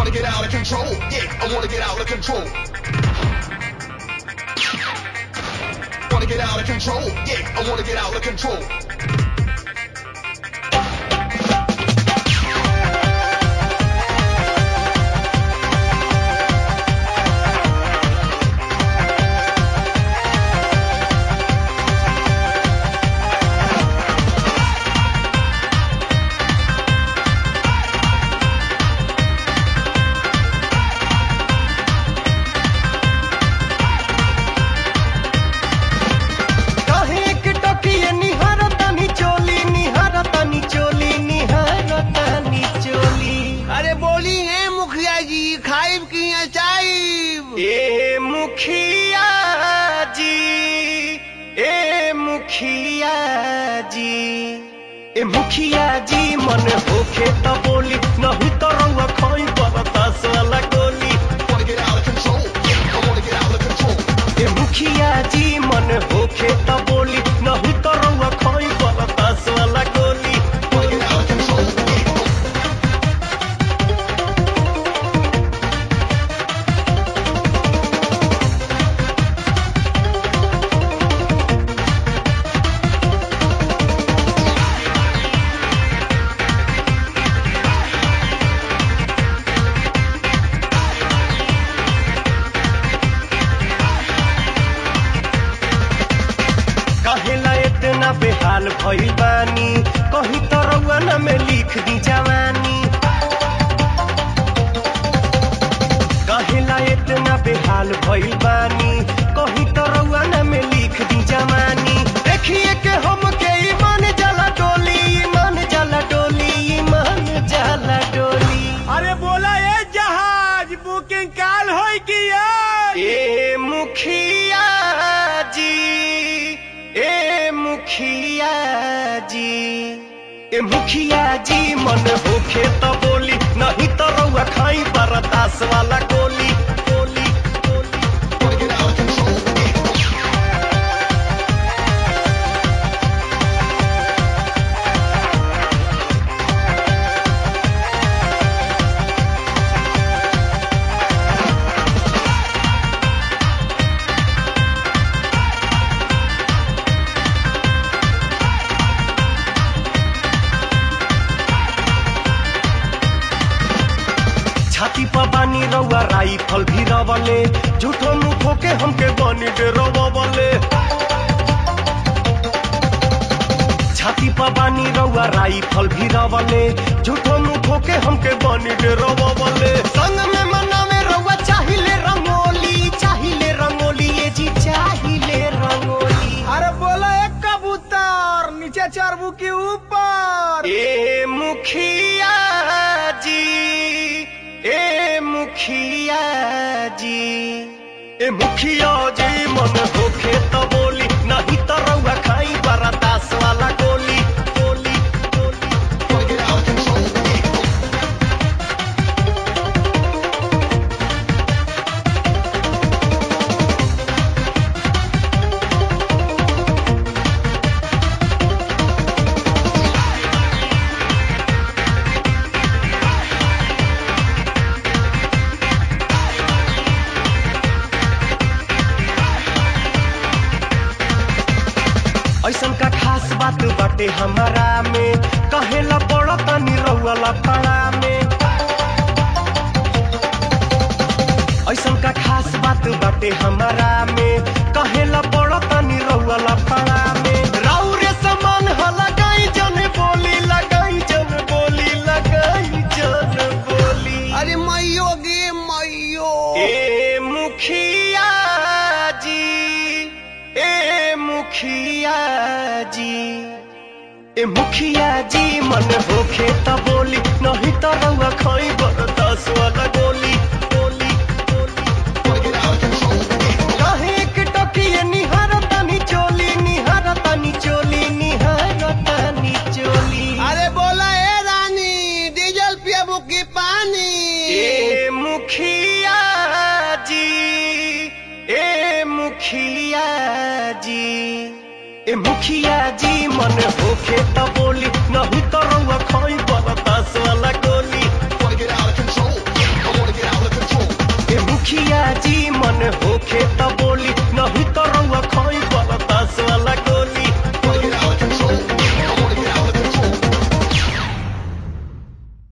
Wanna get out of control? Yeah, I wanna get out of control. Wanna get out of control? Yeah, I wanna get out of control. काहे एक टोकिए निहारतानी चोली निहारतानी चोली निहारतानी चोली अरे बोली है मुखिया जी खाइब की चाइब ए मुखिया जी ए मुखिया जी ए मुखिया जी मन होखे त बोली नहीं तो रउआ खोई बरतास वाला गोली Wanna get out of control? Yeah, I wanna get out of control. ए मुखिया जी मन होखे त बोली नहीं तो रउआ खोई बरतास वाला गोली Wanna get out of control? Yeah. कहेला इतना बेहाल भइल बानी कहीं तो रउआ न में लिख दी जवानी कहेला इतना बेहाल भइल बानी कहीं तो रउआ न में लिख दी जवानी देखिए के हम के ईमान जला डोली ईमान जला डोली ईमान जला डोली अरे बोला ये जहाज बुकिंग काल हो की ए मुखिया जी ए मुखिया जी ए मुखिया जी मन होखे त बोली नहीं तो रउआ खाई बरतास वाला गोली गोली गोली Wanna get out of control? Yeah. छाती पर बानी रउआ राइफल भी रवले झूठो मुखो के हमके बनी दे रवले छाती पर बानी रउआ राइफल भी रवले झूठो मुखो के हमके बनी दे रवले संग में मनावे रउआ चाहिले रंगोली चाहिले रंगोली ये जी चाहिले रंगोली अरे बोला एक कबूतर नीचे चरबू के ऊपर ए मुखिया जी ए मुखिया जी ए मुखिया जी मन होखे त बोली नहीं त रउआ खाई बरतास वाला गोली गोली गोली Wanna get out of control? Yeah. ऐसन का खास बात बाटे हमारा में कहेला बड़ा तनी रउआ पड़ा में ऐसन का खास बात बाटे हमारा में कहेला बड़ा तनी रउआ पड़ा में राउरे समान ह लगाई जन बोली लगाई जन बोली लगाई जन बोली अरे मैयो गे मैयो ए मुखिया जी ए मुखिया जी ए मुखिया जी मन होखे त बोली नहीं त रउआ खई बरदास वाला गोली गोली गोली Wanna get out of control? Yeah. काहे एक टोकिए निहारतानी चोली निहारतानी चोली निहारतानी चोली अरे बोला ए रानी डीजल पियाबू की पानी ए मुखिया जी ए मुखिया जी ए मुखिया जी मन होखे त बोली नहीं तो रउआ खई बरदास वाला गोली Wanna get out of control? Yeah. I wanna जी मन होखे